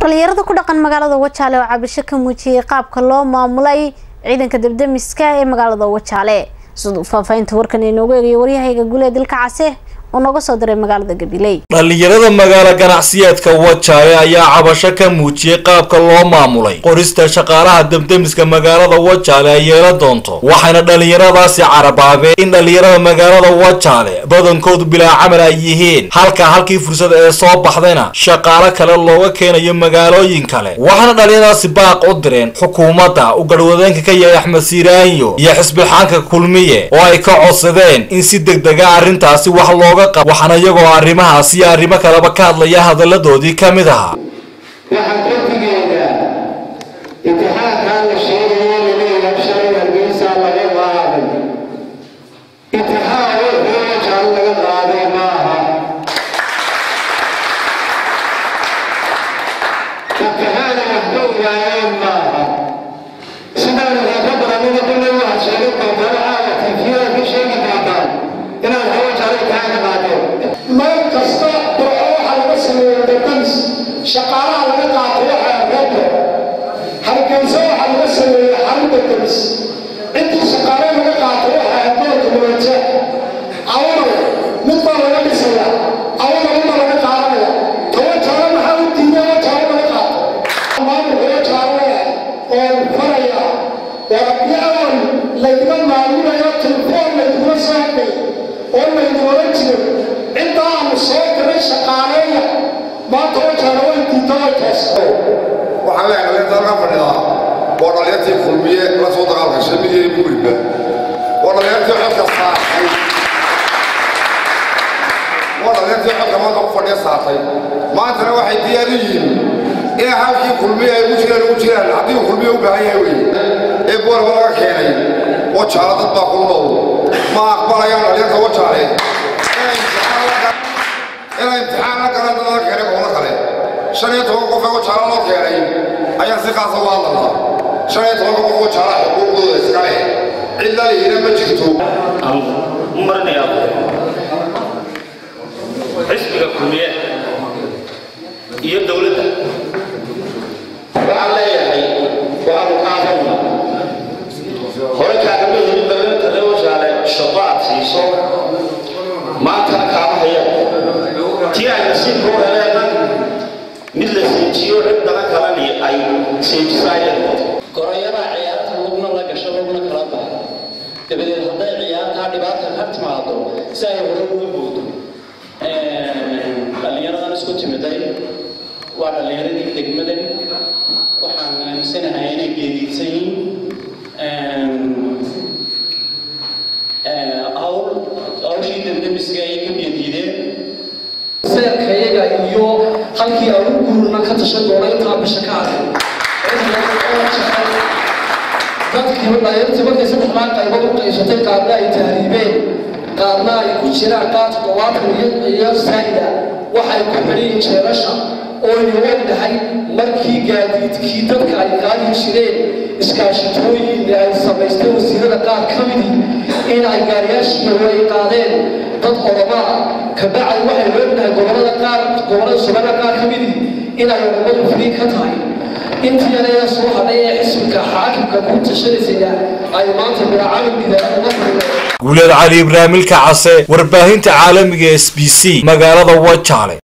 dhalinyarada ku dhaqan magaalada wajaale oo cabasho ka muujiyey qaabka loo maamulay ciidanka debdemiska ee magaalada wajaale siduu faahfaahinta warkan inoogu eegayo waryahayga gulee dilka case oo nooga soo diray magaalada gabiley dhalinyarada magaalo ganacsiyeedka wajaale ayaa cabasho ka muujiyey qaabka loo maamulay qorista shaqaalaha debdemiska magaalada wajaale ay yeelan doonto waxayna dhalinyaradaasi carabaabeen in dhalinyarada magaalada wajaale badankoodu bilaa camal ay yihiin halka halkii fursad ee soo baxdayna shaqaalo kale looga keenayo magaalooyin kale waxaana dhalinyaradaasi baaq u direen xukuumadda u garhwadeenka ka yahay axmed siiraanyo iyo xisbixaanka kulmiye oo ay ka codsadeen in si degdega arrintaasi wax looga waxaana iyagoo arrimahaas iyo arrimo kaleba ka hadlaya hadalladoodii ka mid ahaa waxaan ka digaynaa imtixaankaa la sheegayo laleeyahay shalay hargeysaa laga qaaday imtixaan wuxuu wajaal laga qaaday maaha imtixaana waxba ogaayeen maaha sidaan idinka badanina kullay waxaad sheegi doontaan caawa tiifiyada ka sheegi doontaan inaad hawajaal imtixaan ka qaadeen meel kasta burco waxaa laga sameeya dadamis shaqaalaha laga qaato waxaa reebta hargeysa waxaa laga sameeya xarun dadamis intii shaqaale laga qaato waxaa adoonka muwaja awal mid baa laga dhisaya awal midba laga qaadanaya tawa jaalo maxaa u diiday wa jaalo laga qaato maamulka wa jaalo leeyahay oo faraya waa haddii awal laydima maamulayo telefoon laydima soo hadlay oo laydin oran jiro intaa aanu soo diray shaqaaleeya maanta wajaana way diidta way toosa waxaan leeyahay dhalinta halkan fadhidaa waa dhalinyartii kulmiye la soo dagaalgashay midyari mugriba waa dhalinyartii codka saartay waa dhalinyartii codka maanta ku fadhiya saartay maantana waxay diyaar u yihiin in halkii kulmiye ay ugu jiraan ugu jiraan haddii uu kulmiye u baahan yahay weye ee boorba laga keenay wajaale dad baa ku nool ma aqbalayaan dhalinyarta wajaale inay imtixaan la galaan dad laga keenay gobollo kale shan iyo toban qof ee wajaale loo keenay ayaan si qaasa u hadlalnaa shan iyo tobanka qof wajaala xuquuqdooda iska leh cid la lihina ma jirto aan u marinayaa xisbiga kulmiye iyo dowladda waxaan leeyahay waxaanu kaafayna hore kaagama helin dabeenta ree wajaale shaqo aad siiso maantana kaama haya tii ay nasiibka u heleena mid la seejiyo cid dala kalani ay seejisaayeen gorayada ciyaarta lugna la gasho lugna kala baxa dabadeed hadday ciyaartaa dhibaata ka timaado si ay hore uga boodo dhallinyaradan isku timiday waa dhallinyaradii degmadan waxaan aaminsanahay inay geediidsan yihiin hawl hawshii dendemiska ayay ka geediideen seerkayaga iyo halkii aan u guurna ka tashan doona intaa bisha ka hadlay dadkii dhalinyartii markay saddex maan qaybood u qaybsatay qaarna ay tahriibeen qaarna ay ku jiraan qaar toddobaatan iyo saa'ida waxay ku xidhiin jeelasha oo aynu ognahay markii gaadiidkii dadka ay qaadi jireen iskaashitooyin ay samaysteen wasiirada qaar ka midii in ay gaariyaashii ay qaadeen dad oromaa kabacdi waxaynu ognahay gobolada qaar gobolada somalia qaar ka midii in ay oromadu frii ka tahay intii anayaa soo hadhay ee xisbiga xaakimka ku tashanaysaya ay maanta miracamilgida uga fureen guuleed cali ibraahimilka case warbaahinta caalamiga s b c magaalada wajaale